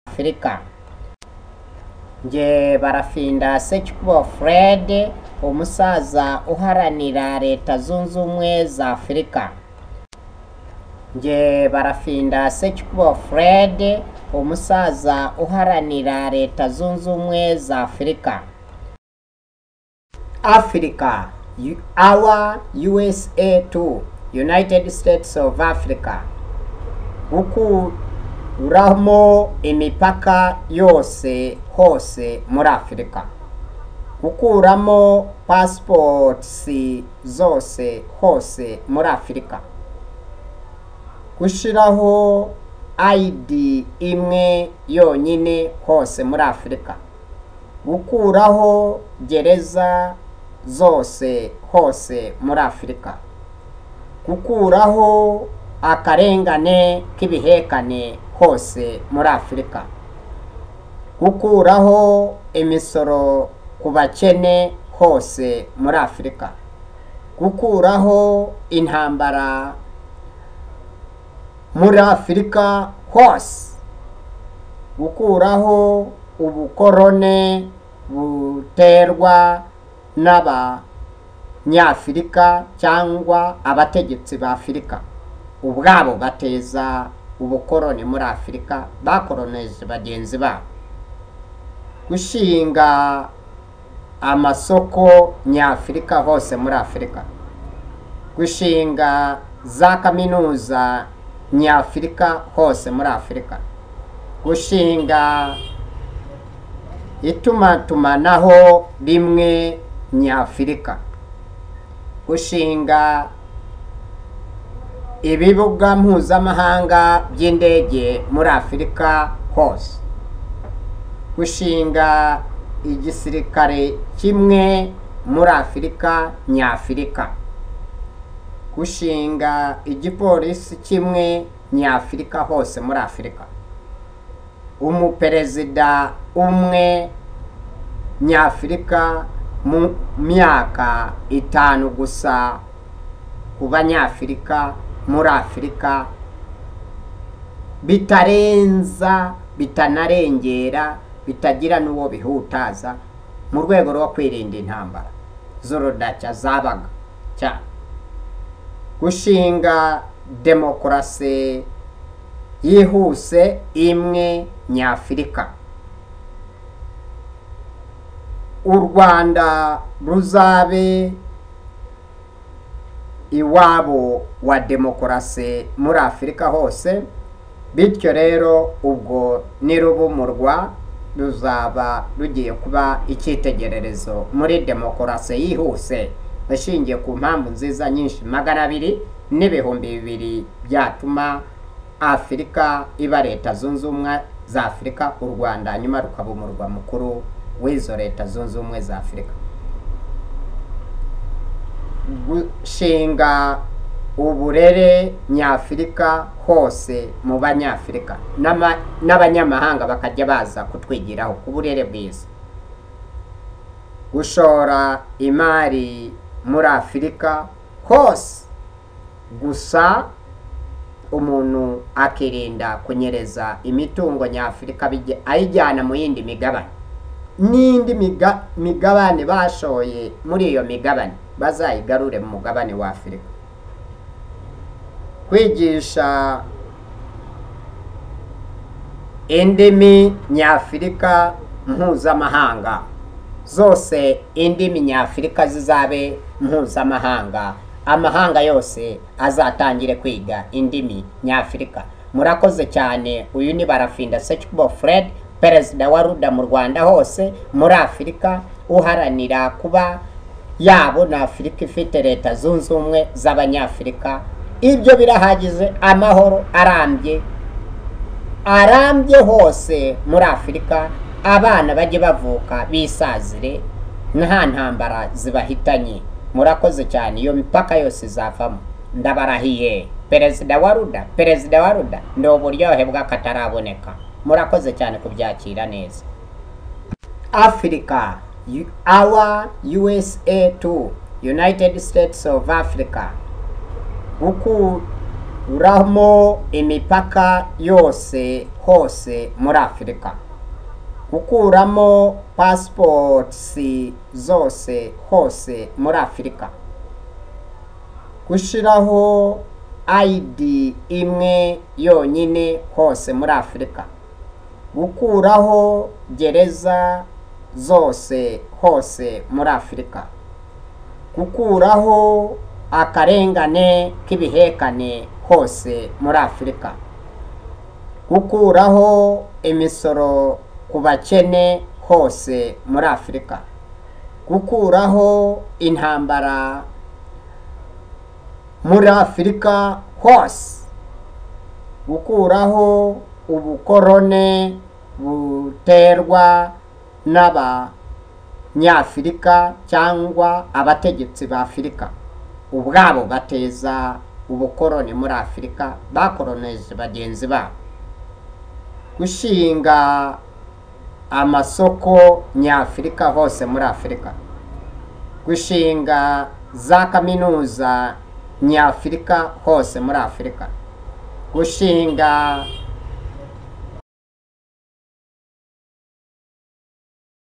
afurika nge barafindase cyubo fred umusaza uharanira leta zunze ubumwe za afurika nge barafindase cyubo fred umusaza uharanira leta zunze ubumwe za afurika afurika our usa to united states of africa gukuramo imipaka yose hose muri afurika gukuramo pasiposi zose hose muri afurika gushyiraho ayidi imwe yonyine hose muri afurika gukuraho gereza zose hose muri afurika gukuraho akarengane k'ibihekane hose muri afurika gukuraho imisoro ku bakene hose muri afurika gukuraho intambara muri afurika hose gukuraho ubukorone buterwa n'abanyafurika cyangwa abategetsi ba afurika ubwabo bateza ubukoroni muri afurika bakoroneje bagenzi babo gushinga amasoko nyafurika hose muri afurika gushinga za kaminuza nyafurika hose muri afurika gushinga itumatumanaho rimwe nyafurika gushinga ibibuga mpuzamahanga by'indege muri afurika hose gushinga igisirikare kimwe muri afurika nyafurika gushinga igipolisi kimwe nyafurika hose muri afurika umuperezida umwe nyafurika mu myaka itanu gusa ku banyafurika muri afurika bitarenza bitanarengera bitagira n'uwo bihutaza mu rwego rwo kwirinda intambara z'urudaca zabaga cyane gushinga demokarasi yihuse imwe nyafurika u rwanda ruzabe iwabo wa demokarasi muri afurika hose bityo rero ubwo nirubumurwa ruzaba rugiye kuba icyitegererezo muri demokarasi yihuse ishingiye ku mpamvu nziza nyinshi magana abiri n'ibihumbi bibiri byatuma afurika iba leta zunze ubumwe za afurika u rwanda nyuma rukaba umurwa mukuru w'izo leta zunze ubumwe za afurika gushinga uburere nyafurika hose mu banyafurika n'abanyamahanga bakajya baza kutwigiraho ku burere bwiza gushora imari muri afurika hose gusa umuntu akirinda kunyereza imitungo nyafurika ayijyana mu yindi migabane n'indi migabane bashoye muri iyo migabane bazayigarure mu mugabane wa afurika kwigisha indimi nyafurika mpuzamahanga zose indimi nyafurika zizabe mpuzamahanga amahanga yose azatangire kwiga indimi nyafurika murakoze cyane uyu ni barafinda secubo fred perezida wa ruda mu rwanda hose muri afurika uharanira kuba yabo ni afurika ifite leta zunze ubumwe z'abanyafurika ibyo birahagije amahoro arambye arambye hose muri afurika abana bajye bavuka bisazire nta ntambara zibahitanye murakoze cyane iyo mipaka yose izavamo ndabarahiye perezida wa ruda perezida wa ruda ni uburyohe bw'akataraboneka murakoze cyane kubyakira neza afurika our USA to United States of Africa gukuramo uramo imipaka yose hose muri afurika gukuramo pasiposi zose hose muri afurika gushyiraho ayidi imwe yonyine hose muri afurika gukuraho gereza zose hose muri afurika gukuraho akarengane k'ibihekane hose muri afurika gukuraho imisoro ku bakene hose muri afurika gukuraho intambara muri afurika hose gukuraho ubukorone buterwa n'abanyafurika cyangwa abategetsi ba afurika ubwabo bateza ubukoroni muri afurika bakoroneje bagenzi babo gushinga amasoko nyafurika hose muri afurika gushinga za kaminuza nyafurika hose muri afurika gushinga